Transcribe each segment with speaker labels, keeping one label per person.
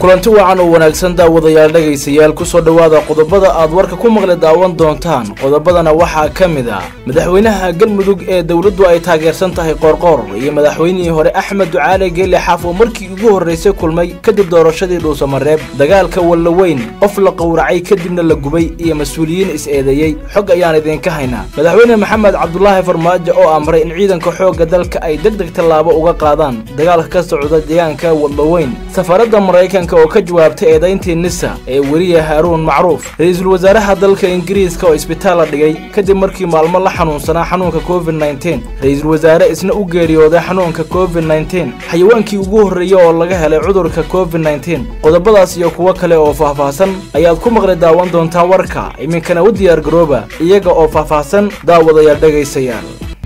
Speaker 1: kulanti wacan oo wanaagsan daawadayaal dhegaysayaal kusoo dhowaada qodobada aad warka ku maqli daawan doontaan qodobadana waxaa ka mid ah madaxweynaha galmudug ee dowladdu ay taageersan tahay qoorqoor iyo madaxweynihii hore axmed ducaale geele xaaf oo markii ugu horraysay kulmay kadib doorashadii dhuusamareeb dagaalka wallaweyn qof la qowracay kadibna la gubay iyo mas-uuliyiin is-eedeeyey xog ayaan idinka haynaa madaxweyne maxamed cabdulaahi farmaajo oo amray in ciidanka xoogga dalka ay deg deg tallaabo uga qaadaan dagaalka ka socda deegaanka wallaweyn safaaradda maraykanka oo ka jawaabtay eedayntii nisa ee weriya haaruun macruuf ra-iisul wasaaraha dalka ingiriiska oo isbitaal la dhigay kadib markii maalmo la xanuunsanaa xanuunka covid nteen ra-iisul wasaare isna u geeriyooday xanuunka covid nteen xayawaankii ugu horreeyey oo laga helay cudurka covid nteen qodobadaas iyo kuwo kale oo faahfaahsan ayaad ku maqli daawan doontaa warka iminkana u diyaar garooba iyaga oo faahfaahsan daawadayaal dhegaysayaal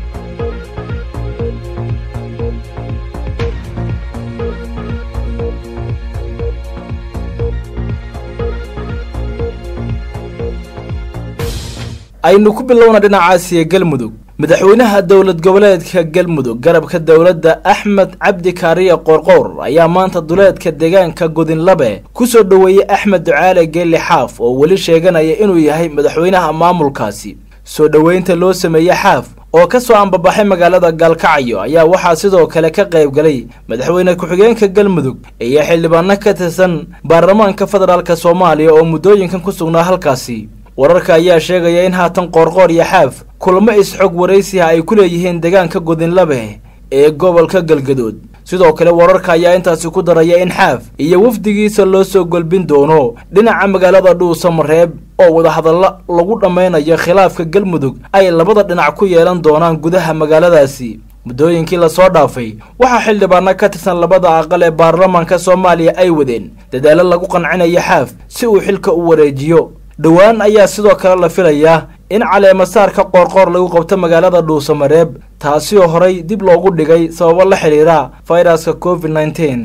Speaker 1: aynu ku bilowna dhinacaasiya galmudug madaxweynaha dowlad goboleedka galmudug garabka dowladda axmed cabdi kaariye qoorqowr ayaa maanta duleedka deegaanka godinlabe ku soo dhoweeyey axmed ducaale geelle xaaf oo weli sheeganaya inuu yahay madaxweynaha maamulkaasi soo dhoweynta loo sameeyey xaaf oo ka soo ambabaxay magaalada gaalkacyo ayaa waxaa sidoo kale ka qayb galay madaxweyne ku-xigeenka galmudug iyo xildhibaano ka tirsan baarlamaanka federaalk soomaaliya oo muddooyinkan ku sugnaa halkaasi wararka ayaa sheegaya in haatan qoorqoor iyo xaaf kulamo is-xog waraysiha ay ku leeyihiin deegaanka godinlabe ee gobolka galgadood sidoo kale wararka ayaa intaasi ku daraya in xaaf iyo wafdigiisa loo soo golbin doono dhinaca magaalada dhuusamareeb oo wadahadallo lagu dhammaynayo khilaafka galmudug ay labada dhinac ku yeelan doonaan gudaha magaaladaasi muddooyinkii lasoo dhaafay waxaa xildhibaano ka tirsan labada aqal ee baarlamaanka soomaaliya ay wadeen dadaallo lagu qancinayo xaaf si uu xilka u wareejiyo dhowaan ayaa sidoo kale la filayaa in caleemasaarka qoorqoor lagu qabto magaalada dhuusamareeb taasi oo horay dib loogu dhigay sababo la xidhiira fayraska covid nteen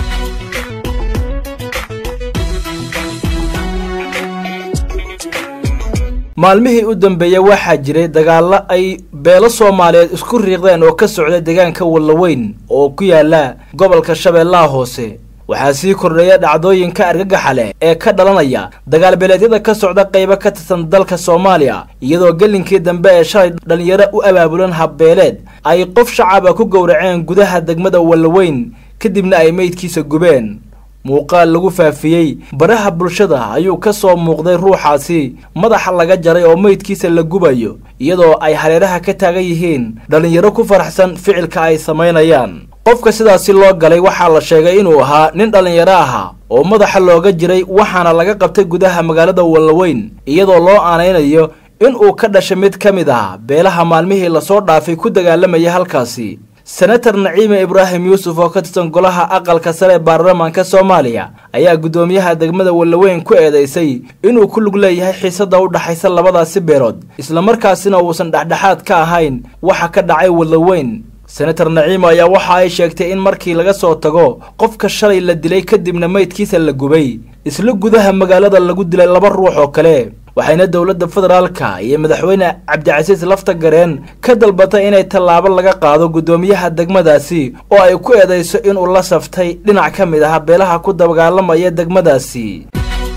Speaker 1: maalmihii u dambeeyey waxaa jiray dagaallo ay beelo soomaaliyeed isku riiqdeen oo ka socda deegaanka wallaweyn oo ku yaala gobolka shabeellaha hoose waxaa sii kordheeya dhacdooyinka argagaxa leh ee ka dhalanaya dagaalbeeleedyada ka socda qaybo ka tirsan dalka soomaaliya iyadoo gelinkii dambe ee shalay dhallinyaro u abaabulan habbeeleed ay qof shacaba ku gowraceen gudaha degmada wallaweyn kadibna ay meydkiisa gubeen muuqaal lagu faafiyey baraha bulshada ayuu ka soo muuqday ruuxaasi madaxa laga jaray oo meydkiisa la gubayo iyadoo ay hareeraha ka taagan yihiin dhallinyaro ku faraxsan ficilka ay samaynayaan qofka sidaasi loo galay waxaa la sheegay inuu ahaa nin dhallinyaro ahaa oo madaxa looga jiray waxaana laga qabtay gudaha magaalada wallaweyn iyadoo loo aanaynayo in uu ka dhashay mid ka mid ah beelaha maalmihii lasoo dhaafay ku dagaalamaya halkaasi senator naciime ibraahim yuusuf oo ka tirsan golaha aqalka sare ee baarlamaanka soomaaliya ayaa guddoomiyaha degmada wallaweyn ku eedeysay inuu ku lug leeyahay xiisada u dhaxaysa labadaasi beelood islamarkaasina uusan dhexdhexaad ka ahayn waxa ka dhacay wallaweyn senator naciimo ayaa waxa ay sheegtay in markii laga soo tago qofka shalay la dilay kadibna meydkiisa la gubay isla gudaha magaalada lagu dilay laba ruux oo kale waxayna dowladda federaalka iyo madaxweyne cabdicasiis lafta gareen ka dalbatay inay tallaabo laga qaado guddoomiyaha degmadaasi oo ay ku eedayso inuu la saftay dhinac ka mid ah beelaha ku dagaalamaya degmadaasi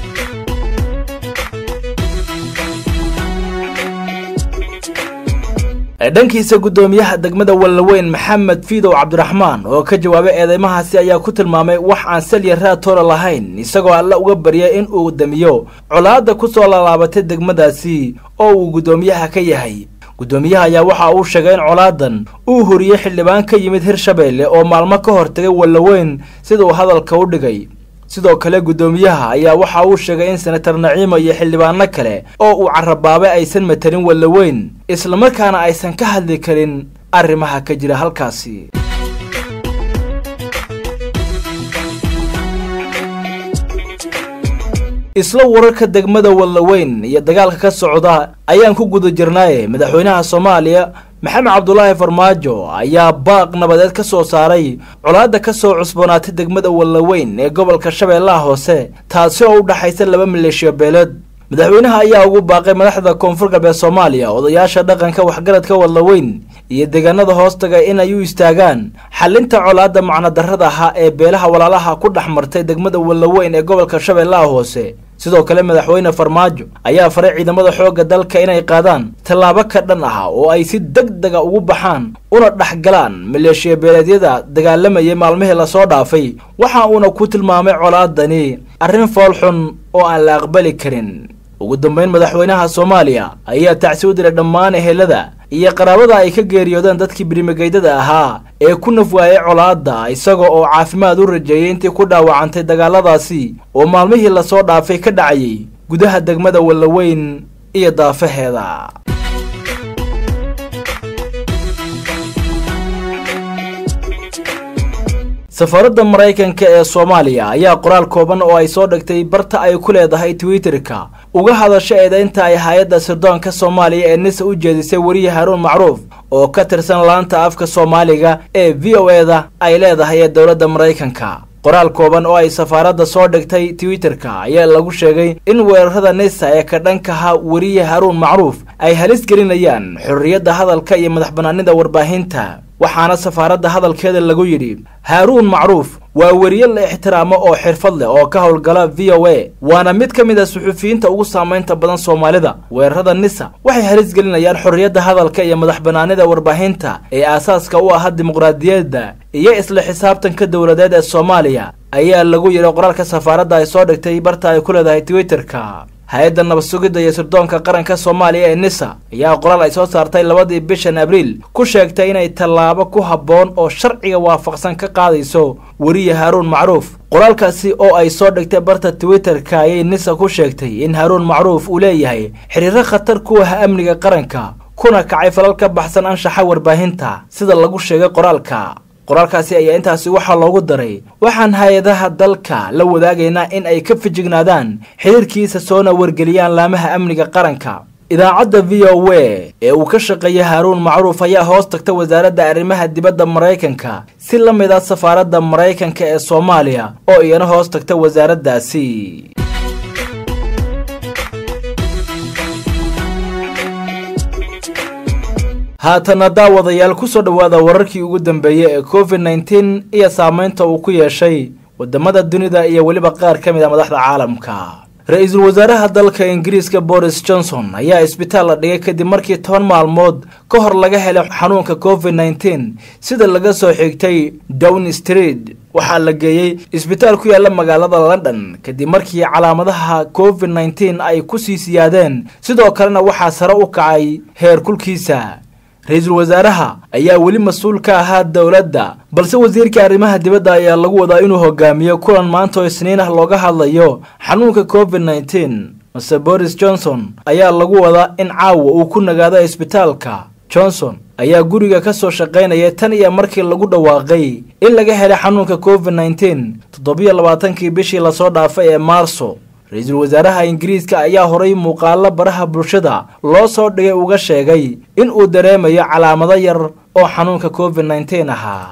Speaker 1: dhankiisa guddoomiyaha degmada wallaweyn maxamed fiidow cabdiraxmaan oo ka jawaabay eedeymahaasi ayaa ku tilmaamay wax aan salya raatoora lahayn isagoo alle uga baryay in uu damiyo colaadda ku soo laalaabatay degmadaasi oo uu guddoomiyaha ka yahay guddoomiyaha ayaa waxa uu sheegay in colaadan uu horiyey xildhibaan ka yimid hirshabeelle oo maalmo ka hortagay wallaweyn sida uu hadalka u dhigay sidoo kale guddoomiyaha ayaa waxa uu sheegay in senator naciimo iyo xildhibaano kale oo uu carabaabay aysan matelin wallaweyn islamarkaana aysan ka hadli karin arrimaha ka jira halkaasi isla wararka degmada wallaweyn iyo dagaalka ka socda ayaan ku guda jirnaaye madaxweynaha soomaaliya maxamed cabdulaahi farmaajo ayaa baaq nabadeed ka soo saaray colaadda ka soo cusboonaatay degmada wallaweyn ee gobolka shabeellaha hoose taasi oo u dhaxaysa laba maleeshiya beeleed madaxweynaha ayaa ugu baaqay madaxda koonfur galbeed soomaaliya odayaasha dhaqanka waxgaradka wadlaweyn iyo deegaanada hoostaga inay u istaagaan xalinta colaadda macnodarrada ahaa ee beelaha walaalaha ku dhex martay degmada wadlaweyn ee gobolka shabeellaha hoose sidoo kale madaxweyne farmaajo ayaa faray ciidamada xoogga dalka inay qaadaan tallaabo ka dhan ah oo ay si deg dega ugu baxaan una dhexgalaan maleeshiya beeleedyada dagaalamayay maalmihii lasoo dhaafay waxa uuna ku tilmaamay colaadani arrin foolxun oo aan la aqbali karin ugu dambeyn madaxweynaha soomaaliya ayaa tacsi u diray dhammaan ehelada iyo qaraabada ay ka geeriyoodeen dadkii birimageydada ahaa ee ku naf waayay colaadda isaga oo caafimaad u rajeeyay intii ku dhaawacantay dagaaladaasi oo maalmihii lasoo dhaafay ka dhacayay gudaha degmada wallaweyn iyo daafaheeda safaaradda maraykanka ee soomaaliya ayaa qoraal kooban oo ay soo dhigtay barta ay ku leedahay twitterka uga hadasha eedaynta ay hay-adda sirdoonka soomaaliya ee nisa u jeedisay weriye haruun macruuf oo ka tirsan laanta afka soomaaliga ee v o eda ay leedahay ee dowladda maraykanka qoraal kooban oo ay safaaradda soo dhigtay twitterka ayaa lagu sheegay in weerarada nisa ee ka dhankaha weriye haruun macruuf ay halis gelinayaan xorriyadda hadalka iyo madax bannaanida warbaahinta waxaana safaaradda hadalkeeda lagu yidhi haaruun macruuf waa weriye la ixtiraamo oo xirfad leh oo ka howlgala v o a waana mid ka mid a suxufiyiinta ugu saamaynta badan soomaalida weerarada nisa waxay halis gelinayaan xorriyadda hadalka iyo madax bannaanida warbaahinta ee aasaaska u ahaa dimuqraadiyadda iyo isla xisaabtanka dowladeed ee soomaaliya ayaa lagu yidhi qoraalka safaaradda ay soo dhigtay barta ay ku leedahay twitterka hay-adda nabad sugidda iyo sirdoonka qaranka soomaaliya ee nisa ayaa qoraal ay soo saartay labadii bishan abriil ku sheegtay inay tallaabo ku habboon oo sharciga waafaqsan ka qaadayso weriye haaruun macruuf qoraalkaasi oo ay soo dhigtay barta twitterka ayay nisa ku sheegtay in haaruun macruuf uu leeyahay xiriiro khatar ku ah amniga qaranka kuna kacay falal ka baxsan anshaxa warbaahinta sida lagu sheegay qoraalka qoraalkaasi ayaa intaasi waxaa loogu daray waxaan hay-adaha dalka la wadaagaynaa in ay ka fijignaadaan xiriirkiisa soona wargeliyaan laamaha amniga qaranka idaacadda v o a ee uu ka shaqeeya haaruun macruuf ayaa hoos tagta wasaaradda arrimaha dibadda maraykanka si la mid ah safaaradda maraykanka ee soomaaliya oo iyana hoos tagta wasaaraddaasi haatana daawadayaal kusoo dhowaada wararkii ugu dambeeyey ee covid nneteen iyo saameynta uu ku yeeshay wadamada dunida iyo weliba qaar ka mid a madaxda caalamka ra-iisul wasaaraha dalka ingiriiska boris johnson ayaa isbitaal la dhigay kadib markii toban maalmood ka hor laga helay xanuunka covid nneteen sida laga soo xigtay down street waxaa la geeyey isbitaal ku yaala magaalada london kadib markii calaamadaha covid nneteen ay kusii siyaadeen sidoo kalena waxaa sare u kacay heer kulkiisa ra-iisul wasaaraha ayaa weli mas-uul ka ahaa dowladda balse wasiirka arrimaha dibadda ayaa lagu wadaa inuu hogaamiyo kulan maanta oo isniin ah looga hadlayo xanuunka covid nneteen mase boris johnson ayaa lagu wadaa in caawa uu ku nagaado isbitaalka johnson ayaa guriga ka soo shaqaynaya tan iyo markii lagu dhawaaqay in laga helay xanuunka covid nneteen toddobiyo labaatankii bishii lasoo dhaafay ee maarso ra-iisul wasaaraha ingiriiska ayaa horay muuqaalo baraha bulshada loo soo dhigay uga sheegay in uu dareemayo calaamado yar oo xanuunka covid nneteen ahaa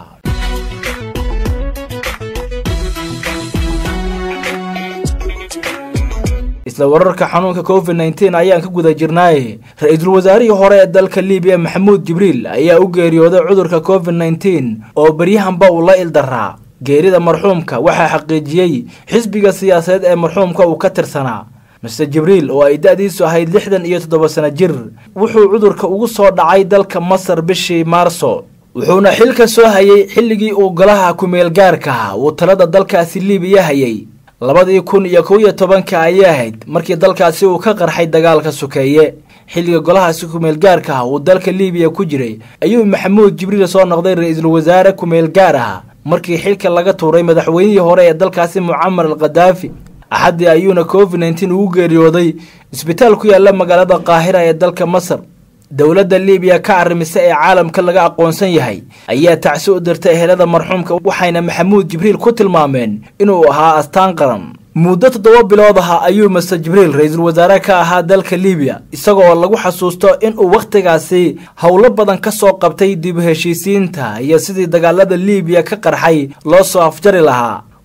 Speaker 1: isla wararka xanuunka covid nneteen ayaan ka guda jirnaaye ra-iisul wasaarihii hore ee dalka libiya maxamuud jibriil ayaa u geeriyooday cudurka covid nneteen oo beryahanba uu la ildaraa geerida marxuumka waxaa xaqiijiyey xisbiga siyaasadeed ee marxuumka uu ka tirsanaa master jibriil oo ay da-diisu ahayd lixdan iyo toddoba sano jir wuxuu cudurka ugu soo dhacay dalka masar bishii maarso wuxuuna xilka soo hayay xilligii uu golaha kumeel gaarka uu talada dalkaasi libiya hayay labadii kun iyo kow iyo tobanka ayay ahayd markii dalkaasi uu ka qarxay dagaalka sokeeye xilliga golahaasi kumeel gaarka ah uu dalka libiya ku jiray ayuu maxamuud jibriil soo noqday ra-iisul wasaare kumeel gaar ah markii xilka laga tuuray madaxweynihii hore ee dalkaasi mucamar al khadaafi axaddii ayuuna covid nneteen ugu geeriyooday isbitaal ku yaala magaalada qaahira ee dalka masar dowladda libiya ka arrimisa ee caalamka laga aqoonsan yahay ayaa tacsi u dirtay ehelada marxuumka waxayna maxamuud jibriil ku tilmaameen inuu ahaa astaan qaran muddo toddoba bilood aha ayuu master jibriil ra-iisul wasaare ka ahaa dalka libiya isagoo lagu xasuusto inuu wakhtigaasi howlo badan ka soo qabtay dib heshiisiinta iyo sidii dagaalada libiya ka qarxay loo soo afjari lahaa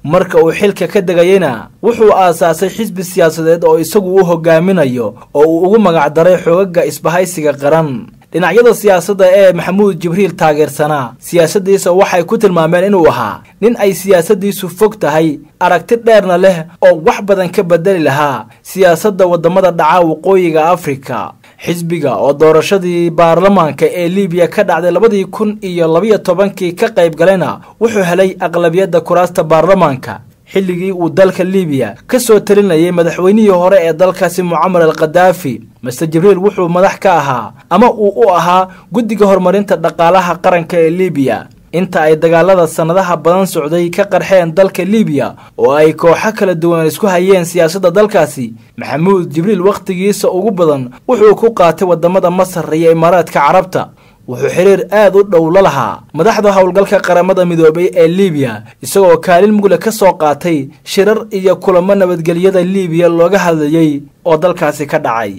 Speaker 1: marka uu xilka ka degayena wuxuu aasaasay xisbi siyaasadeed oo isagu u hogaaminayo oo uu ugu magacdaray xoogaga isbahaysiga qaran dhinacyada siyaasadda ee maxamuud jibriil taageersanaa siyaasaddiisa waxay ku tilmaameen inuu ahaa nin ay siyaasaddiisu fog tahay aragti dheerna leh oo wax badan ka bedeli lahaa siyaasadda waddamada dhaca waqooyiga afrika xisbiga oo doorashadii baarlamaanka ee libiya ka dhacday labadii kun iyo labiyo tobankii ka qayb galayna wuxuu helay aqlabiyadda kuraasta baarlamaanka xilligii uu dalka libiya ka soo talinayay madaxweynihii hore ee dalkaasi mucamar al khadaafi master jibriil wuxuu madax ka ahaa ama uu u ahaa guddiga horumarinta dhaqaalaha qaranka ee libiya inta ay dagaalada sannadaha badan socday ka qarxeen dalka libiya oo ay kooxo kala duwan isku hayeen siyaasadda dalkaasi maxamuud jibriil wakhtigiisa ugu badan wuxuu ku qaatay waddamada masar iyo imaaraadka carabta wuxuu xiriir aad u dhow la lahaa madaxda howlgalka qaramada midoobay ee libiya isagoo kaalin mugle ka soo qaatay shirar iyo kulamo nabadgelyada libiya looga hadlayey oo dalkaasi ka dhacay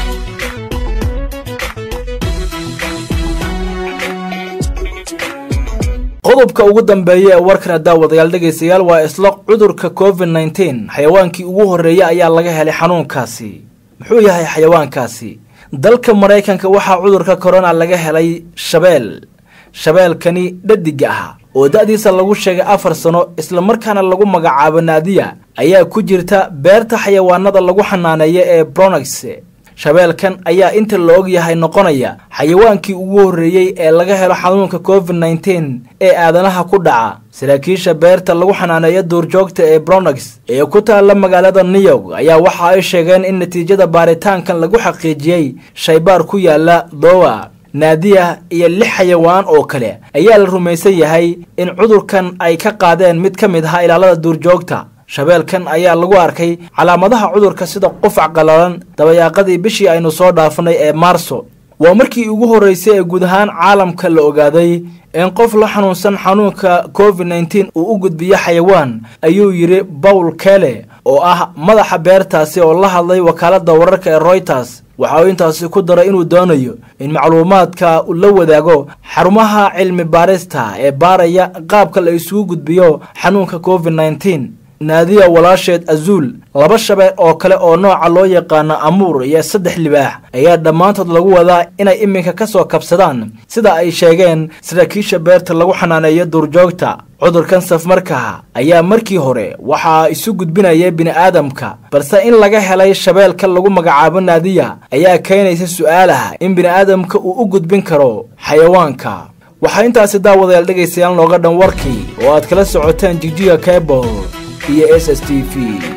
Speaker 1: qodobka ugu dambeeya ee warkana daawadayaal dhegaystayaal waa isla cudurka covid nneteen xayawaankii ugu horreeya ayaa laga helay xanuunkaasi muxuu yahay xayawaankaasi dalka maraykanka waxaa cudurka korona laga helay shabeel shabeelkani dhadiga ah oo da-diisa lagu sheegay afar sano islamarkaana lagu magacaabo naadiya ayaa ku jirta beerta xayawaanada lagu xanaaneeya ee bronax shabeelkan ayaa inta la og yahay noqonaya xayawaankii ugu horreeyey ee laga helo xanuunka covid nneteen ee aadanaha ku dhaca saraakiisha beerta lagu xanaaneeyo duurjoogta ee bronax ee ku taalla magaalada new york ayaa waxa ay sheegeen in natiijada baaritaankan lagu xaqiijiyey shaybaar ku yaala dowa naadiya iyo lix xayawaan oo kale ayaa la rumaysan yahay in cudurkan ay ka qaadeen mid ka mid aha ilaalada duurjoogta shabeelkan ayaa lagu arkay calaamadaha cudurka sida qufac qallalan dabayaaqadii bishii aynu soo dhaafanay ee maarso waa markii ugu horreysay ee guud ahaan caalamka la ogaaday in qof la xanuunsan xanuunka covid nneteen uu u gudbiyo xayawaan ayuu yidhi bawl kele oo ah madaxa beertaasi oo la hadlay wakaaladda wararka ee royters waxa uu intaasi ku daray inuu doonayo in macluumaadka uu la wadaago xarumaha cilmi baarista ee baaraya qaabka la isugu gudbiyo xanuunka covid nneteen naadiya walaasheed azuul laba shabeel oo kale oo nooca loo yaqaano amuur iyo saddex libaax ayaa dhammaantood lagu wadaa inay iminka ka soo kabsadaan sida ay sheegeen saraakiisha beerta lagu xanaaneeyo duurjoogta cudurkan safmarkaha ayaa markii hore waxaa isu gudbinaya bini'aadamka balse in laga helay shabeelka lagu magacaabo naadiya ayaa keenaysa su-aalaha in bini'aadamka uu u gudbin karo xayawaanka waxaa intaasi daawadayaal dhegaystayaal nooga dhan warkii oo aad kala socoteen jigjiga cable iyo s s t v